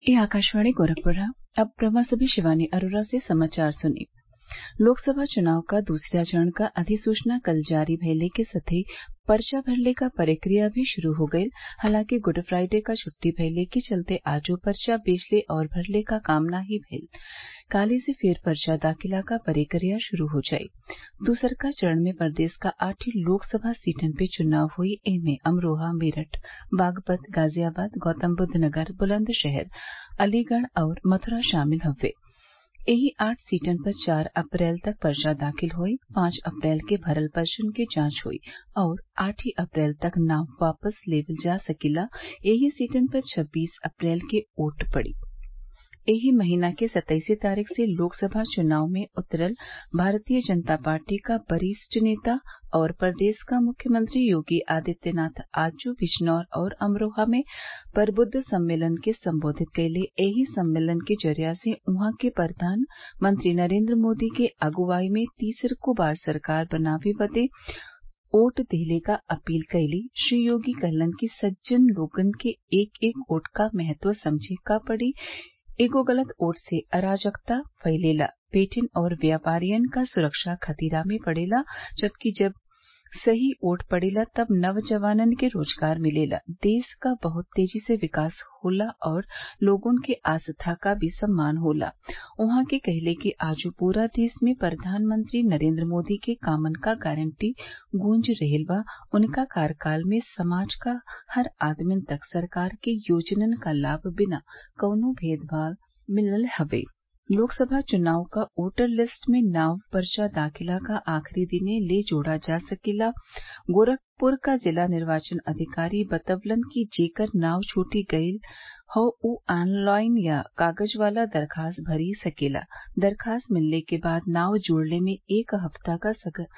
ये आकाशवाणी गोरखपुर है अब प्रभा सभी शिवानी अरोरा से समाचार सुनिए लोकसभा चुनाव का दूसरा चरण का अधिसूचना कल जारी भइले के साथे पर्चा भरले क प्रक्रिया भी शुरू हो गईल हालांकि गुड फ्राइडे क छुट्टी भइले के चलते आजो पर्चा बेचले और भरले क काम नाही भइल काल्हि से फेर पर्चा दाखिला क प्रक्रिया शुरू हो जाई दूसरका चरण में प्रदेश क आठी लोकसभा सीटन पे चुनाव होई एमे अमरोहा मेरठ बागपत गाजियाबाद गौतमबुद्ध नगर बुलंदशहर अलीगढ़ और मथुरा शामिल हउवे एही आठ सीटन पर चार अप्रैल तक पर्चा दाखिल होई पांच अप्रैल के भरल पर्चन के जांच होई और आठ अप्रैल तक नाम वापस लेवल जा सकेला एही सीटन पर छब्बीस अप्रैल के वोट पड़ी एही महीना के सत्ताईस तारीख से लोकसभा चुनाव में उतरल भारतीय जनता पार्टी क वरिष्ठ नेता और प्रदेश क मुख्यमंत्री योगी आदित्यनाथ आजू बिजनौर और अमरोहा में प्रबुद्ध सम्मेलन के संबोधित कइले एही सम्मेलन के जरिया से उहाँ के प्रधानमंत्री नरेंद्र मोदी के अगुवाई में तीसरको बार सरकार बनावे बदे वोट देहले क अपील कइली श्री योगी कहलन कि सज्जन लोगन के एक एक वोट क महत्व समझे क पड़ी एगो गलत वोट से अराजकता फइलेला बेटिन और व्यापारियन क सुरक्षा खतरा में पड़ेला जबकि जब सही वोट पड़ेला तब नौजवानन के रोजगार मिलेला देश क बहुत तेजी से विकास होला और लोगन के आस्था क भी सम्मान होला उहाँ के कहले कि आजो पूरा देश में प्रधानमंत्री नरेंद्र मोदी के कामन क गारंटी गूंज रहल बा उनका कार्यकाल में समाज क हर आदमिन तक सरकार के योजनन क लाभ बिना कौनो भेदभाव मिलल हवे लोकसभा चुनाव क वोटर लिस्ट में नाव पर्चा दाखिला क आखिरी दिने ले जोड़ा जा सकेला गोरखपुर क जिला निर्वाचन अधिकारी बतवलन कि जेकर नाव छूट गयल हौ उ ऑनलाइन या कागज वाला दरखास्त भरी सकेला दरखास्त मिलले के बाद नाव जोड़ले में एक हफ्ता क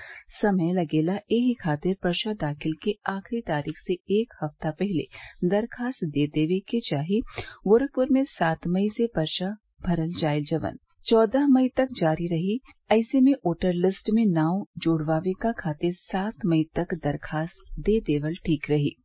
समय लगेला एही खातिर पर्चा दाखिल के आखिरी तारीख से एक हफ्ता पहले दरखास्त दे देवे के चाही गोरखपुर में सात मई से पर्चा भरल जाई जवन चौदह मई तक जारी रही ऐसे में वोटर लिस्ट में नाव जोड़वावे क खातिर सात मई तक दरखास्त दे देवल ठीक रही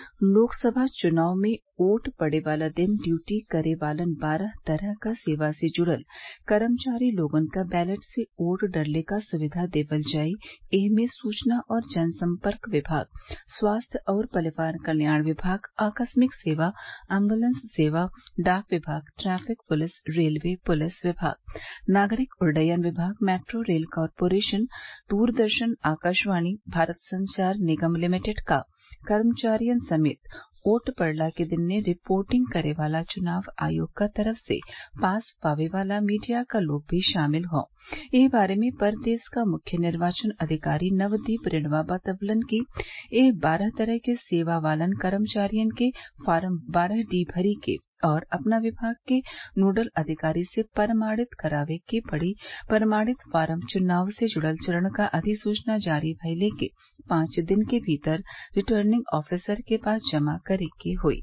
लोकसभा चुनाव में वोट पड़े वाला दिन ड्यूटी करे वालन बारह तरह क सेवा से जुड़ल कर्मचारी लोगन क बैलेट से वोट डरले क सुविधा देवल जाई एहमे सूचना और जनसंपर्क विभाग स्वास्थ्य और परिवार कल्याण विभाग आकस्मिक सेवा एम्बुलेंस सेवा डाक विभाग ट्रैफिक पुलिस रेलवे पुलिस विभाग नागरिक उड्डयन विभाग metro rail corporation Doordarshan Akashvani Bharat Sanchar Nigam limited क कर्मचारियन समेत वोट पड़ला के दिने रिपोर्टिंग करे वाला चुनाव आयोग क तरफ से पास पावे वाला मीडिया क लोग भी शामिल हौ एह बारे में प्रदेश क मुख्य निर्वाचन अधिकारी नवदीप रेणुआ बतवलन कि एह बारह तरह के सेवा वालन कर्मचारियन के फार्म बारह डी भरी के और अपना विभाग के नोडल अधिकारी से प्रमाणित करावे के पड़ी प्रमाणित फार्म चुनाव से जुड़ल चरण क अधिसूचना जारी भइले के पांच दिन के भीतर रिटर्निंग ऑफिसर के पास जमा करे के होई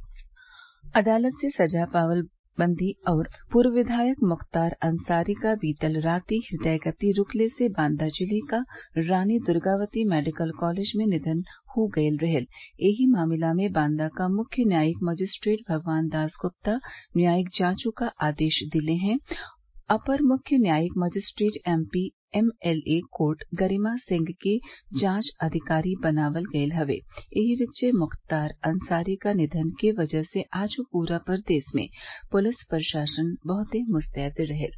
अदालत से सजा पावल बंदी और पूर्व विधायक मुख्तार अंसारी का बीतल राति हृदय गति रुकले से बांदा जिले का रानी दुर्गावती मेडिकल कॉलेज में निधन हो गयल रहल एही मामला में बांदा का मुख्य न्यायिक मजिस्ट्रेट भगवान दास गुप्ता न्यायिक जांचों का आदेश दिले हैं अपर मुख्य न्यायिक magistrate MP MLA court Garima Singh के जांच अधिकारी बनावल गयल हवे एही विचे मुख्तार अंसारी क निधन के वजह से आज पूरा प्रदेश में पुलिस प्रशासन बहुते मुस्तैद रहल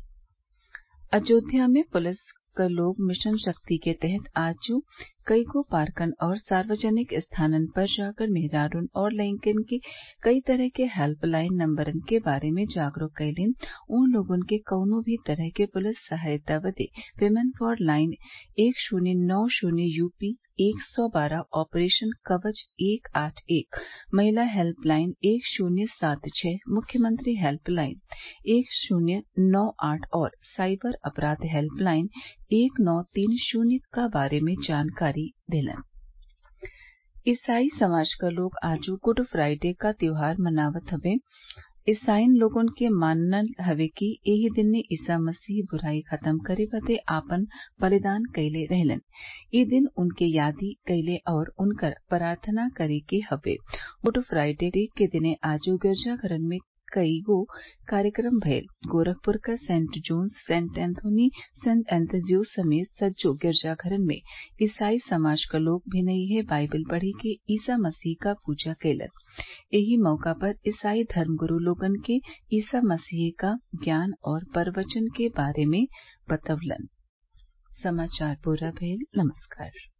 अयोध्या में पुलिस क लोग मिशन शक्ति के तहत आज कईगो पार्कन और सार्वजनिक स्थानन पर जाकर मेहरारून और लइकन के कई तरह के हेल्पलाइन नंबरन के बारे में जागरूक कइलिन उन लोगन के कउनो भी तरह के पुलिस सहायता बदे विमेन फॉर लाइन एक शून्य नौ शून्य यूपी एक सौ बारह ऑपरेशन कवच एक आठ एक महिला हेल्पलाइन एक शून्य सात छः मुख्यमंत्री हेल्पलाइन एक शून्य नौ आठ और साइबर अपराध हेल्पलाइन एक नौ तीन शून्य क बारे में जानकारी देलन ईसाई समाज क लोग आज गुड फ्राइडे क त्योहार मनावत हवे ईसाईन लोगन के मानल हवे कि एही दिने ईसा मसीह बुराई खत्म करे बदे आपन बलिदान कइले रहलन इ दिन उनके यादी कइले और उनकर प्रार्थना करे के हवे गुड फ्राइडे के दिने आज गिरजाघरन में कईगो कार्यक्रम भयल गोरखपुर क saint Johns saint Anthony saint एंथ्रजिउस समेत सज्जो गिरजाघरन में ईसाई समाज क लोग भिनईये बाइबिल पढ़ी के ईसा मसीह क पूजा कइलन एही मौका पर ईसाई धर्मगुरू लोगन के ईसा मसीह क ज्ञान और प्रवचन के बारे में बतवलन